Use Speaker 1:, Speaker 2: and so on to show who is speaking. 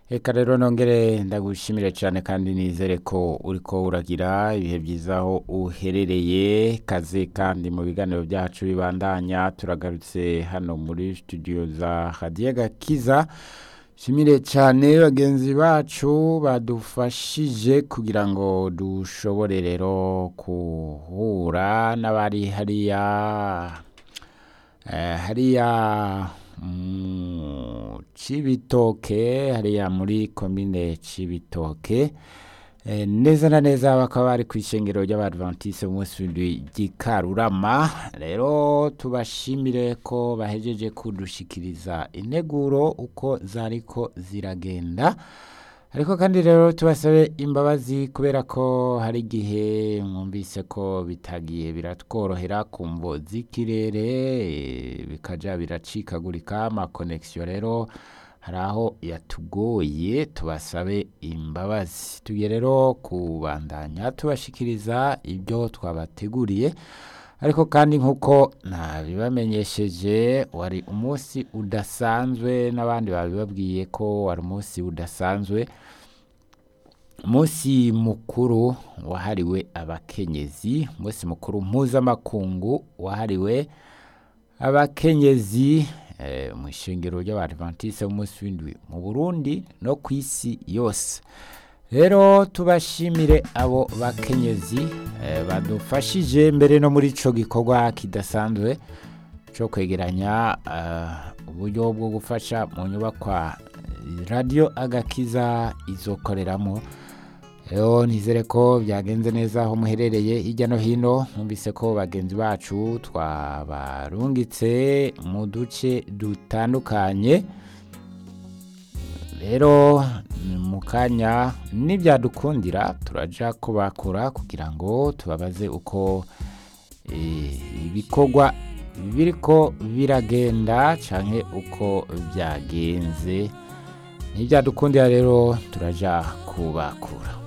Speaker 1: Eka rero nongere ndagushimire cyane kandi nizere ko uriko uragira ibihe byiza aho uherereye kaze kandi mu biganiro byacu bibandanya turagarutse hano muri studio za radiyo gakiza shimire cyane bagenzi bacu badufashije kugira ngo dushobore rero guhura n'abari hariya eh, hariya mu cibitoke hariya muri komine cibitoke Eh, neza na neza bakaba bari ku ishengero ry'abadventiste umunsi w'indwi ry'ikarurama rero tubashimire ko bahejeje kudushikiriza integuro uko zariko ziragenda ariko kandi rero tubasabe imbabazi kubera ko hari igihe mwumvise ko bitagiye biratworohera ku mvo z'ikirere eh, bikaja biracikagurika amakonegisiyo rero hari aho yatugoye tubasabe imbabazi tugiye rero kubandanya tubashikiriza ibyo twabateguriye ariko kandi nk'uko nabibamenyesheje wari umunsi udasanzwe n'abandi babibabwiye ko wari umunsi udasanzwe umunsi mukuru wahariwe abakenyezi umunsi mukuru mpuzamakungu wahariwe abakenyezi eh, mu ishengero ry'abadventiste b'umunsi w'indwi mu burundi no ku isi yose rero tubashimire abo bakenyezi eh, badufashije mbere no muri ico gikorwa kidasanzwe cyo kwegeranya eh, uburyo bwo gufasha mu nyubakwa radiyo agakiza izokoreramo rero nizere ko byagenze neza aho muherereye hirya no hino mwumvise ko bagenzi bacu twabarungitse mu duce dutandukanye rero mu kanya n'ibyadukundira turaja kubakura kugira ngo tubabaze uko eh, ibikorwa biriko biragenda canke uko byagenze n'ibyadukundira rero turaja kubakura